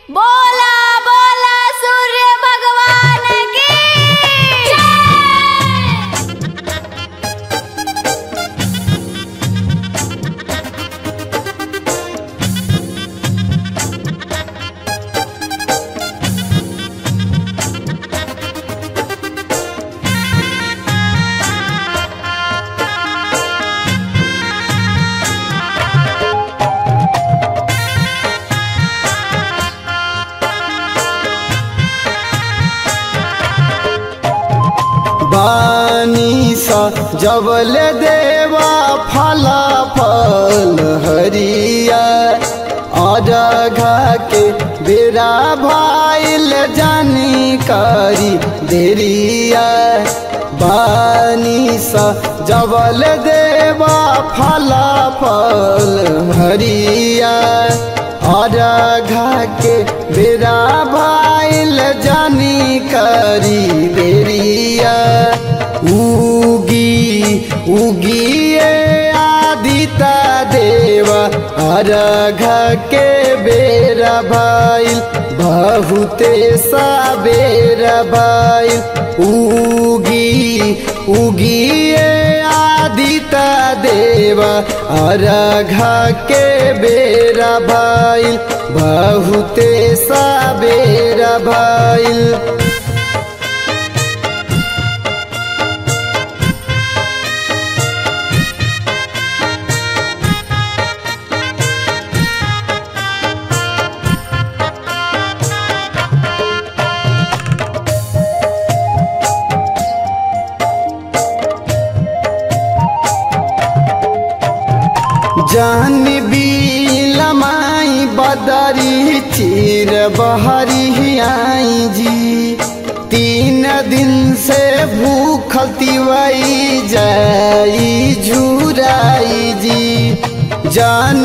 बोला बोला सूर्य भगवान की बानी सा जबल देवा फला फल हरिया अरघा के बेरा भाईल जानी करी देरिया बानी सा जबल देवा फला फल हरिया अरघा के बेरा भाईल जानी करी देरिया उगी उगिए आदिता देवा अरघा के बेरा भाईल बहुते साबेरा भाईल उगी उगिए आदिता देवा अरघा के बेरा भाईल बहुते साबेरा भाईल जान लमाई बदरी चीर बहरी आई जी तीन दिन से भूख तिवई जाई झुराई जी जान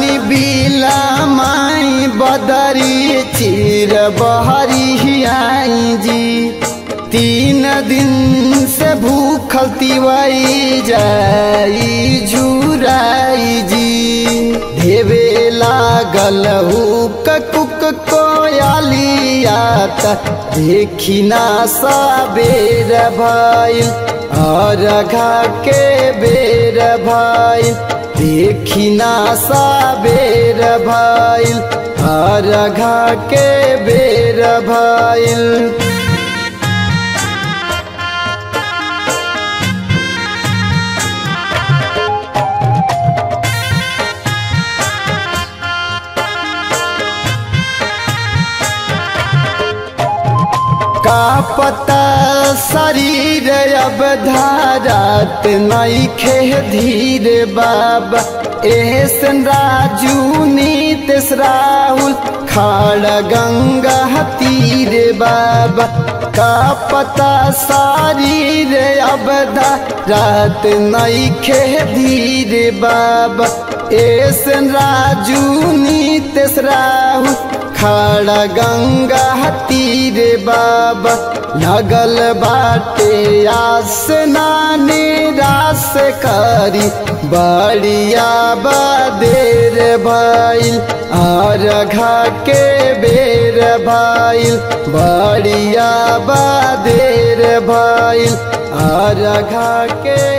लमाई बदरी चीर बहरी आई जी तीन दिन से भूखल तिवई जाई झुराई जी देवे लागल हुक कुक कोयालियात देखी ना साबेर भाईल अरघा के बेर भाईल देखी ना साबेर भाईल अरघा के बेर भाईल का पता शरीर अब धारात नहीं खे धीर बाबा एहसन राजू नीतिश राहुल खाड़ गंगा तीर बाबा का पता शरीर अब धारात नहीं खे धीर बाबा एहसन राजू नीतिश राहुल खड़ा गंगा तीर बाबा लगल बाटे आस नानी रास करी बड़िया बदेर भाईल अरघा के बेर भाईल बड़िया बदेर भाईल अरघा के